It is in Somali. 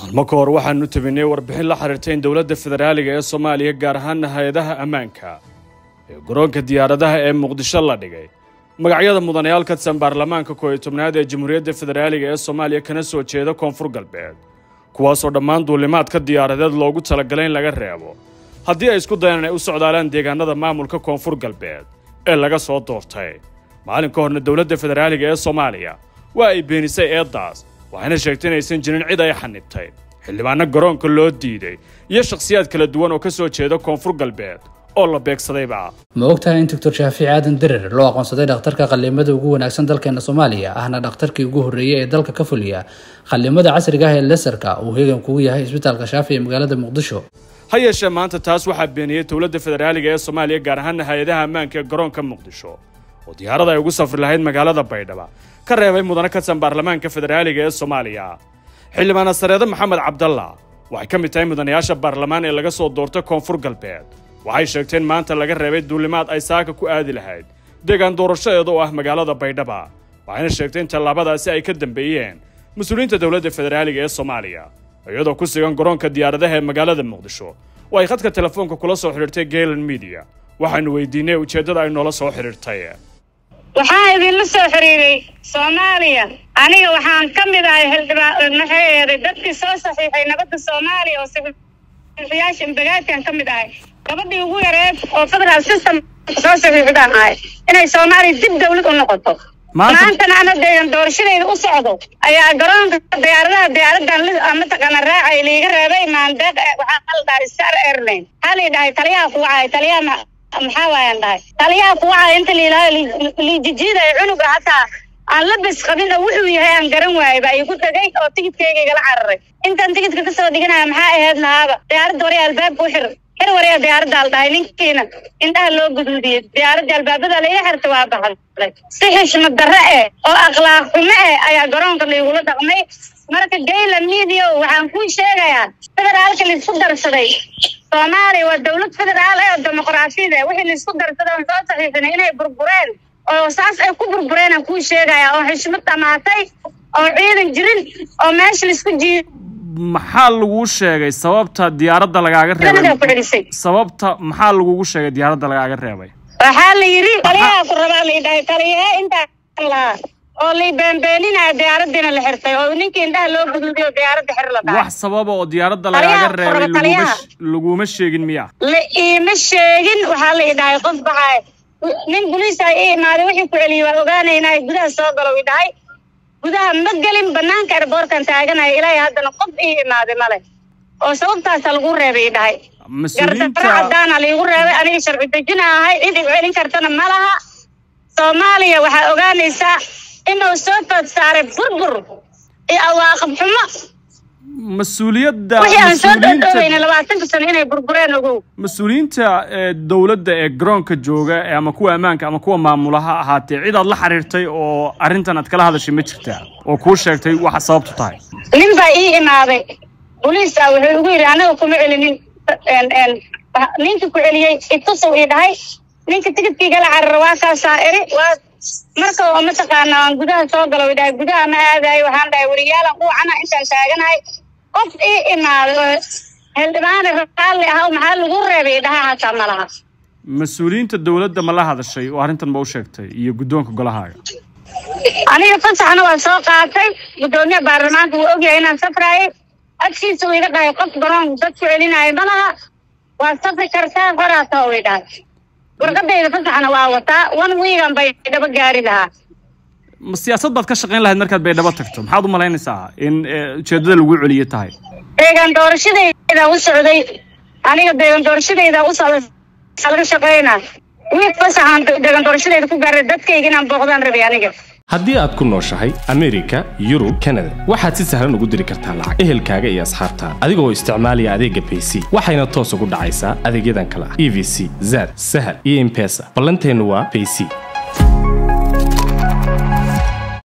maalmo ka hor waxaanu tabinay warbixin la xiriirta in dowladda federaaliga ee soomaaliya gaar ahaana hay-adaha ammaanka ee garoonka diyaaradaha ee muqdisho la dhigay magacyada mudanayaal ka tirsan baarlamaanka koob iyo tobnaad ee jamhuuriyadda federaaliga ee soomaaliya kana soo jeeda koonfur galbeed kuwaasoo dhammaan duulimaadka diyaaradeed loogu talagalay in laga reebo haddii ay isku dayaan inay u socdaalaan deegaanada maamulka koonfur galbeed ee laga soo doortay maalin ka horna dowladda federaaliga ee soomaaliya waa ay beenisay eeddaas waxayna sheegtay inaysan jirin cid ay xanibtay xildhibaano garoonka loo diiday iyo shakhsiyaad kala duwan oo ka soo jeeda koonfur galbeed oo la beegsadayba ma ogtahay in doctor shaafici aadan derer loo aqoonsaday dhakhtarka qallimada ugu wanaagsan dalkeena soomaaliya ahna dhakhtarkii ugu horreeyey ee dalka ka fuliya qallimada casriga ah ee lesarka uu heegan kugu yahay isbitaalka shaafi ee magaalada muqdisho ha yeeshee maanta taas waxaa beeniyey dowladda federaaliga ee soomaaliya gaar ahaana hay-adaha ammaanka ee garoonka muqdisho oo diyaarada ay ugu safri lahayd magaalada baydhaba ka reebay mudane ka tirsan baarlamaanka federaaliga ee soomaaliya xildhibaan sareede maxamed cabdalla waxay ka mid tahay mudanayaasha baarlamaan ee laga soo doortay koonfur galbeed waxay sheegteen maanta laga reebay duulimaad ay saaka ku aadi lahayd deegaan doorashadeeda oo ah magaalada baydhaba waxayna sheegtay in tallaabadaasi ay ka dambeeyeen mas-uuliyiinta dowladda federaaliga ee soomaaliya iyadoo ku sugan garoonka diyaaradaha ee magaalada muqdisho oo ay khadka telefoonka kula soo xidhiirtay gaylan media waxaanu weydiinay ujeeddada ay noola soo xidhiirtay waxaa idinla soo xiriiray soomaaliya aniga waxaan ka mid ahay xildhibaan maxay eeday dadkii soo saxiixay nabadda soomaaliya oo saxiixiyaasha imbagaadkan ka mid ahay gabadhii ugu yareed oo federal system soo saxiixdaan ahay inay soomaaliya dib dawlad u noqoto maantana ana deegan doorashadeyda u socdo ayaa garoonka diyaaradaha diyaaradan mataqaana raacay liiga reebay maandeeq waxaa la dhahay star airline waxaa la dhahay taliyaha ku wacay taliyaha maxaa waayaan dhahay taliyaha ku wacay inta liilaayo liijijiiday cunuga hataa aan la bes qabin oo wuxuu yahay aan garan waayay baa igu dhagay oo tigidkayga igala cararay intaan tigidka kasoo dhiganaya maxaa ahayd lahaaba diyaaradda warya albaabka u xir xir warya diyaaradda al dhahay ninkiina indhaha loo guduudiyey diyaaradda albaabada laila xirta waa baxday si xishmad darre eh oo akhlaaq xumo eh ayaa garoonka laigula dhaqmay marka gayla media waxaan kuu sheegayaa federaalka laisku darsaday soomaaliya waa dowlad federaal eh oo dimuqraasiyad eh wixii laisku darsaday oon soo saxiixinay inay burbureen oo saas ay ku burbureen aan kuu sheegaya oo xishmad dhamaatay oo ciidan jirin oo meesha laisku jiiyo maxaa laguu sheegay sababta diyaaradda lagaaga reebay sababta maxaa lagugu sheegay diyaaradda lagaaga reebay waxaa la yidhi taliyaha ku rabaa la yidhahay taliyahe intaan lahaa oo lay beenbeeninaya diyaaraddiina la xirtay oo ninkii indhaha loo guduudiyo diyaaradda xir la dhahay wax sababa oo diyaaradda lagaaga reebay laguma sheegin miya la iima sheegin waxaa la idhahay qof baxaay nin boliisa i imaaday wixii ku celiyey waa ogaanaynaa gudaha soo galo i dhahay gudaha ma gelin banaanka erboorkan taaganaya ilaahay haddana qof ii imaaday male oo sababtaasa lagu reebay i dhahay gardaro caddaana laigu reebay aniga sharci dejina ahay cid igu celin kartana ma laha soomaaliya waxaa ogaanaysaa inuu soo food saaray burbur iyo awaaqib xumo mas-uuliyadda wixii aan soo dhoodhooweyna labaatanka sano inay burbureen ogow mas-uuliyiinta dowladda ee garoonka jooga ama kuwa ammaanka ama kuwa maamula ha ahaatee cid aad la xiriirtay oo arrintan aad kala hadashay ma jirtaa oo kuu sheegtay waxa sababtu tahay nin baa ii imaaday boliis ah wuxuu igu yidhi anaga kuma celinin ninkii ku celiyey itusow ii dhahay ninka tigidkiigala carara waa kaasaa eri waa marka oo mataqaana aan gudaha soo galo dhahay gudaha ma aadayo waxaan dhahay wariyaalan quucana intaan taaganahay qof ii imaaday oo xildhibaane raalli ah maxaa lagu reebay dhaha hataa ma laha mas-uuliyiinta dowladda ma la hadashay oo arrintan ma u sheegtay iyo guddoonka golahaaga aniga fasaxna waa soo qaatay guddoomiye baarlamaanka wuu ogyahay inaan safraayay agtiisa uu iga dhahay qof garoon dad ku celinaayo ma laha waa safri kartaa qoraata uu i dhahay warqadayda fasaxna waa wataa one weegan bay dhaba gaari lahaa ma siyaasad baad ka shaqayn lahayd markaad baydhabo tagto maxaad u malaynaysaa in ujeeddada lagu celiyo tahay deegaan doorashadayda u socday aniga deegaan doorashadayda u socday laga shaqaynaa wiil fasaxaan deegaan doorashadayda ku gaaray dadkayga inaan booqdaan rabay aniga haddii aad ku nooshahay amerika yurub kanada waxaad si sahlan ugu diri kartaa lacag ehelkaaga iyo asxaabtaada adigoo isticmaalaya adeegga bayc waxayna toos ugu dhacaysaa adeegyadan kale ah e v c zad sahal iyo impesa ballanteennu waa bayc